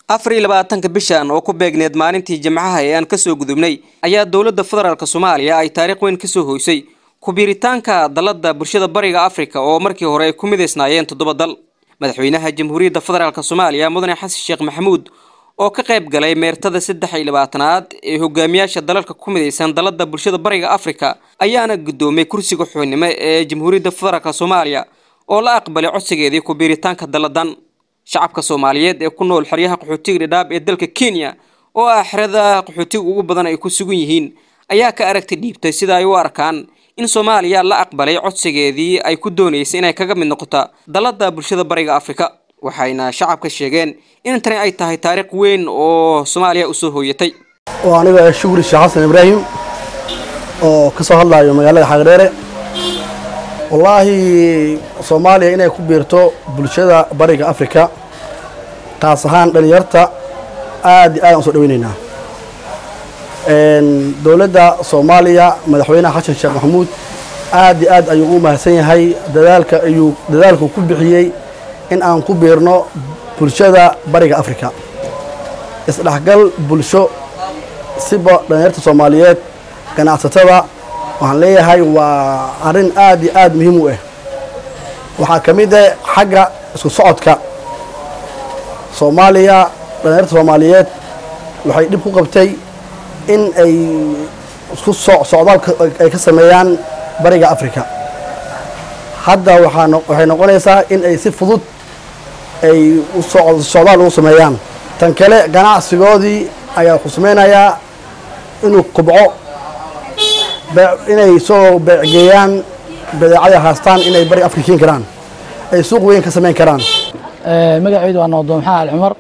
afar iyo labaatanka bishan oo ku beegneed maalintii jimcaha ee aan kasoo gudubnay ayaa dowladda federaalk soomaaliya ay taariikh weyn kasoo hoysay ku-biiritaanka dalada bulshada bariga afrika oo markii hore ay ku midaysnaayeen toddoba dal madaxweynaha jamhuuriyadda federaalk soomaaliya mudane xasan sheekh maxamuud oo ka qayb galay meertada saddex iyo labaatanaad ee hogaamiyaasha dalalka ku midaysan dalada bulshada bariga afrika ayaana guddoomay kursiga xubinnimo ee jamhuuriyadda federaalk soomaaliya oo la aqbalay codsigeedii ku-biiritaanka daladan shacabka soomaaliyeed ee ku nool xeryaha qaxootiga dhidhaab ee dalka kenya oo ah xerada qaxootiga ugu badan ay ku sugan yihiin ayaa ka aragti dhiibtay sida ay u arkaan in soomaaliya la aqbalay codsigeedii ay ku doonaysay inay kaga mid noqoto dalada bulshada bariga afrika waxayna shacabka sheegeen in tani ay tahay taariikh weyn oo soomaaliya usoo hooyatay oo aniga shukri sheekh xasan ibraahim oo ka soo hadlayo magaalada xagdheere wallaahi soomaaliya inay ku biirto bulshada bariga afrika taas ahaan dhalinyarta aad iyo aad aan usoo dhaweyneynaa dowladda soomaaliya madaxweynaha xasan sheekh maxamuud aad iyo aad ayuu u mahadsan yahay dadaalka ayuu dadaalku ku bixiyey in aan ku biirno bulshada bariga afrika isdhexgal bulsho siba dhalinyarta soomaaliyeed ganacsatada waxaan leeyahay waa arrin aad iyo aad muhiim u ah waxaa ka mid ah xagga isku socodka soomaaliya dhalinyarta soomaaliyeed waxay dhib ku qabtay in ay isku socdaal ay ka sameeyaan bariga afrika hadda waxay noqonaysaa in ay si fudud ay socdaal ugu sameeyaan tan kale ganacsigoodii ayaa xusmaynayaa inuu kubco inay soo beecgeeyaan badeecada haastaan inay bariga afrika keeni karaan ay suuq weyn ka samayn karaan magacaydu waa noqdo maxaa ali cumar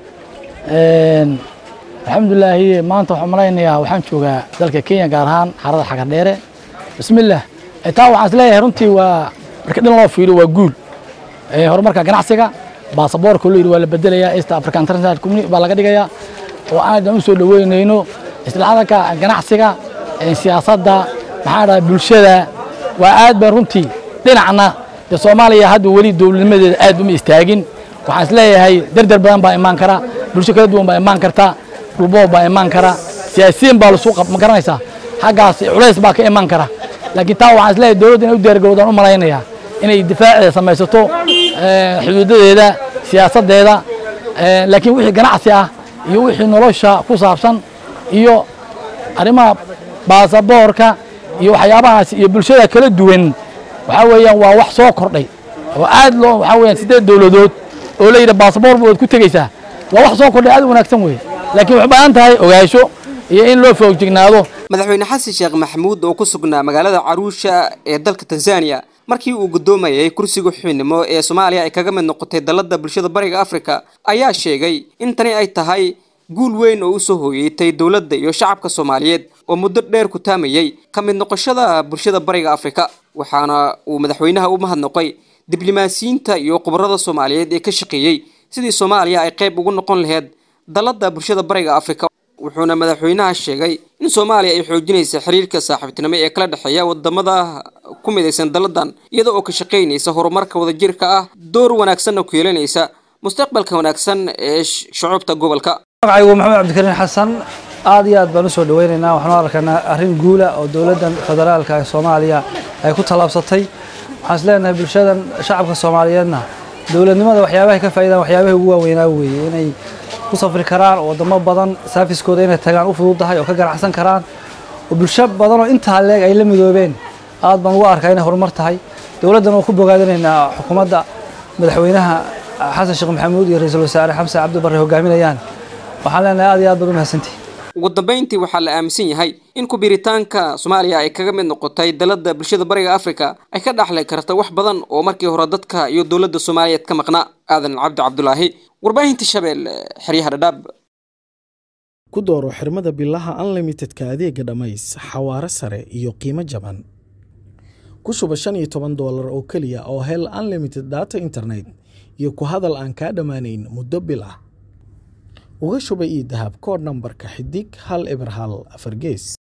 alxamdulilaahi maanta waxaan malaynayaa waxaan joogaa dalka kenya gaar ahaan xarada xagardheere bismillaah taa waxaan isleeyahay runtii waa marka dhan loo fiiriyo waa guul horumarka ganacsiga baasaboorka loo yidhi waa la bedelayaa east africa international community baa laga dhigayaa oo aan u soo dhaweynayno isdhexdalka ganacsiga siyaasadda maxaa dhaha bulshada waa aad baan runtii dhinacna dee soomaaliya hadda weli dowladnimadeeda aad uma istaagin waxaan isleeyahay dardar badan baa imaan kara bulsho kala duwan baa imaan karta dhulboob baa imaan kara siyaasiyiin baa lasu ma garanaysaa xaggaas culays baa ka imaan kara laakiin taa waxaan isleeyahay dowladda inay u diyaargarowdaan u malaynayaa inay difaaceeda samaysato xuduudadeeda siyaasaddeeda laakiin wixii ganacsi ah iyo wixii nolosha ku saabsan iyo arrimaha baasaboorka iyo waxyaabahaas iyo bulshada kala duwan waxaa weeyaan waa wax soo kordhay oo aad loo waxaa weeyaan siddeed dowladood oo la yidhi baasaboor waad ku tegeysaa waa wax soo kordhay aad u wanaagsan weeye laakiin waxay baahan tahay ogaansho iyo in loo foogjignaado madaxweyne xasan sheekh maxamuud oo ku sugnaa magaalada caruusha ee dalka tanzania markii uu guddoomayay kursiga xubinnimo ee soomaaliya ay kaga mid noqotay dalada bulshada bariga afrika ayaa sheegay in tani ay tahay guul weyn oo usoo hooyeetay dowladda iyo shacabka soomaaliyeed oo muddo dheer ku taamayay ka mid noqoshada bulshada bariga afrika waxaana uu madaxweynaha u mahadnoqay diblomaasiyiinta iyo khubarada soomaaliyeed ee ka shaqeeyey sidii soomaaliya ay qayb ugu noqon laheyd dalada bulshada bariga afrika wuxuuna madaxweynaha sheegay in soomaaliya ay xoojinaysa xiriirka saaxiibtinimo ee kala dhexeeya wadamada ku midaysan daladan iyada oo ka shaqaynaysa horumarka wadajirka ah door wanaagsanna ku yeelanaysa mustaqbalka wanaagsan ee shucuubta gobolka magacaygu maxamed cabdikariin xasan aad iyo aad baan usoo dhaweynaynaa waxaanu arkaynaa arrin guula oo dowladdan federaalka ee soomaaliya ay ku tallaabsatay waxaan is leenahay bulshadan shacabka soomaaliyeedna dowladnimada waxyaabahay ka faa'iidaan waxyaabahay ugu waaweynaa weeye inay ku safri karaan oo wadamo badan saafiskooda inay tagaan u fududahay oo ka ganacsan karaan oo bulsho badan oo intaa leeg ay la midoobeen aad baan ugu arkaa inay horumar tahay dowladdan oo ku bogaadinaynaa xukuumadda madaxweynaha xasan sheekh maxamuud iyo ra-iisul wasaare xamse cabdi barre hogaaminayaan waxaan leenahay aad iyo aad baad u mahadsantihi ugu dambayntii waxaa la aaminsan yahay in ku-biiritaanka soomaaliya ay kaga mid noqotay dalada bulshada bariga afrika ay ka dhaxli karta wax badan oo markii hore dadka iyo dowladda soomaaliyeed ka maqnaa aadan cabdi cabdulaahi warbaahinta shabeelle xeryaha dhadhaab ku dooro xirmada bilaha unlimitedka adeega dhammays xawaare sare iyo qiimo jaban ku shuba shan iyo toban doolar oo keliya oo hel unlimited data internet iyo ku hadal aan kaa dhammaanayn muddo bil ah uga shuba ii dahab koodh nambarka xidig hal eber hal afar gees